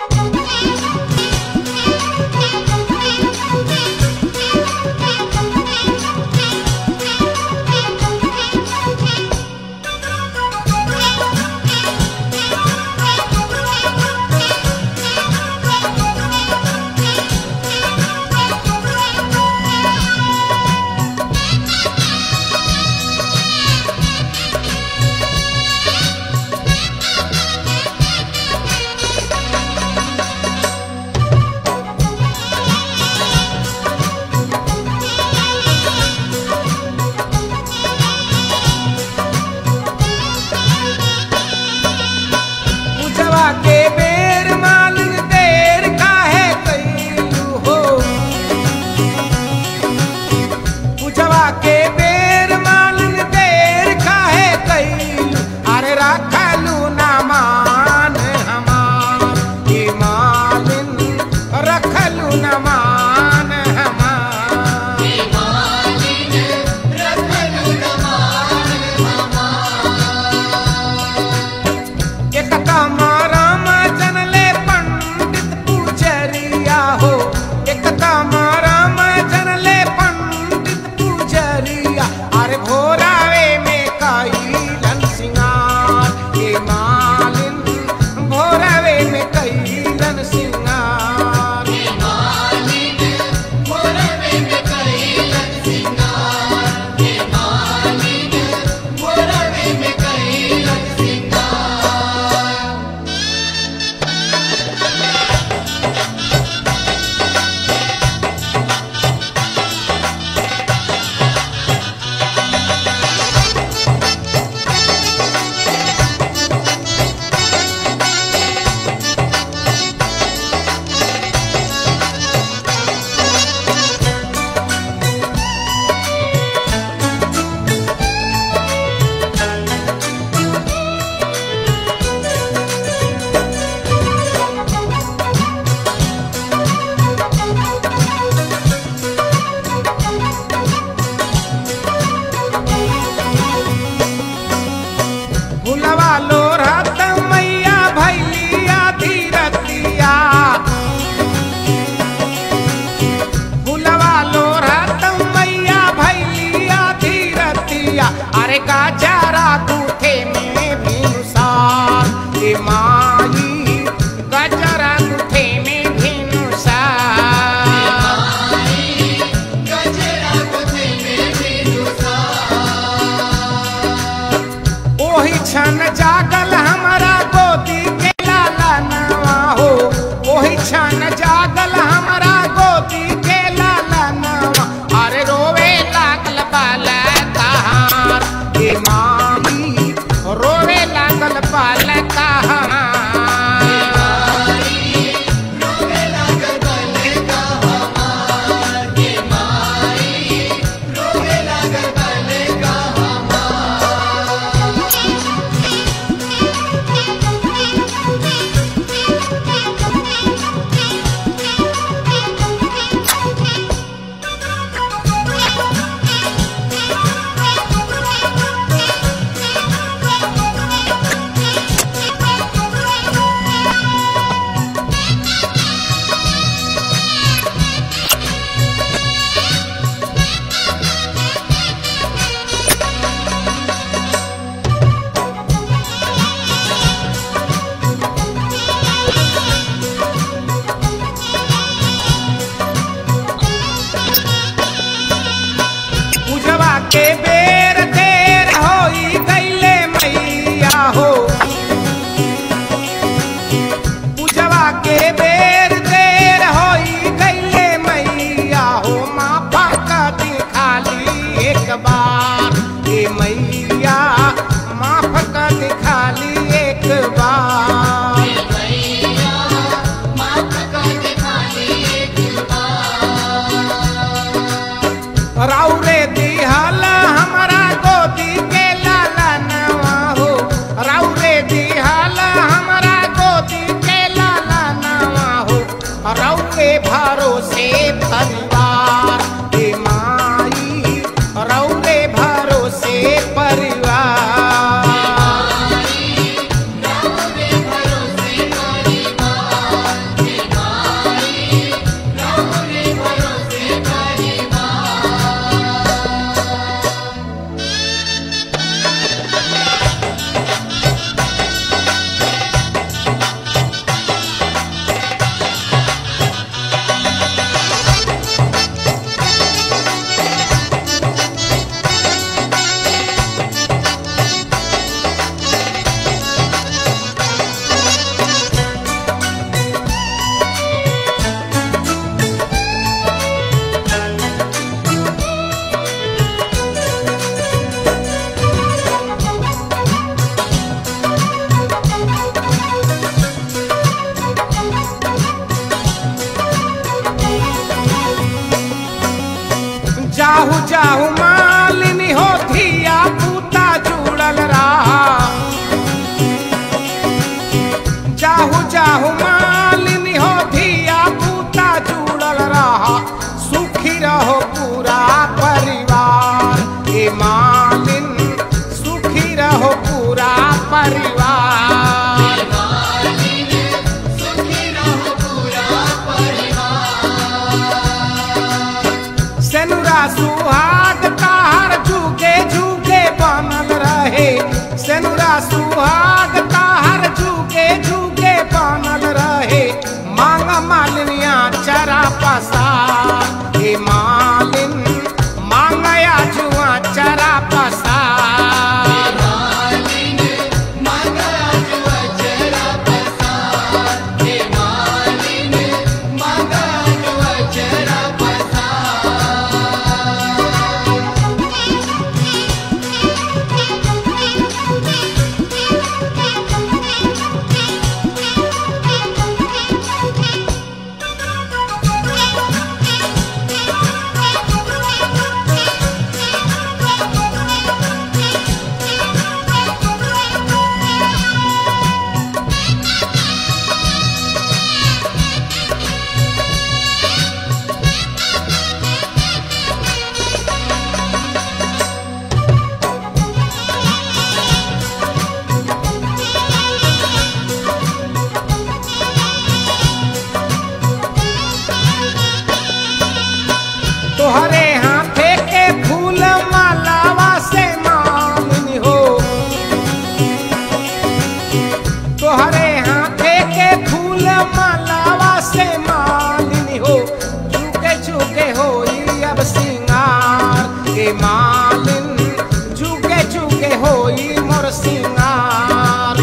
पूजवा के बेर मालिन देर काहे कैलू हो पूजवा के बेर मालिन देर काहे कैलू अरे रखलू ना मान हमार ये मालिन रखलू ना मान हमार एक राम जनले पंडित पूजरिया हो एक राम जनले पंडित पूजरिया अरे भोरावे में कैलन सिंगार हे मालिन भोरावे में कैलन सिंगार भुलवा लो रत मैया भैलिया धीरतिया भुलवा लो रत मैया भैलिया धीरतिया अरे गाजरा दूठे में भिनुसार हे माई गजरा दूठे में भिनुसार ओही क्षण जागल हमारा गोदी के लाला नवा हो ओही क्षण जागल हमारा गोदी के लाला नवा अरे रोवे लागल बाल कहार हे मामी रोवे लागल बाल कहार पूजवा के बेर देर होई गईले मैया हो पूजवा के बेर देर होई गईले मैया हो माफा का दिखाली एक बार हे मैया माफ का दिखाली एक बार राउरे दिहल हमारा गोदी के लाला नवा हो राउरे दिहल हमारा गोदी के लाला नवा हो रौरे भरोसे परिवार हे माई रौरे भरोसे परिवार जाहू मालिनी हो धिया पूता जुड़ल रहा जाहू जाहू मालिनी हो धिया पूता जुड़ल रहा सुखी रहो पूरा परिवार ए मालिन सुखी रहो पूरा परिवार सेनुरा सुहाग तार झुके झुके बनल रहे सेनुरा सुहाग तार झुके झुके बनल रहे मांग मालिनिया चरा पसार हे मालिन मांगया जुआ चरा पसार तोहरे हाथे के फूल मालावा से मालिनी हो तोहरे हाथे के फूल मालावा से मालिनी हो झुके झुके हो अब सिंगार के मालिन झुके झुके हो मोर सिंगार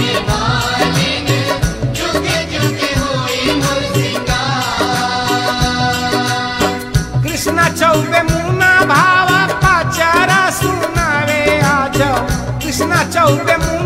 कृष्णा चौबे मुना भावा पाचारा सुनावे आज कृष्णा चौबे मुना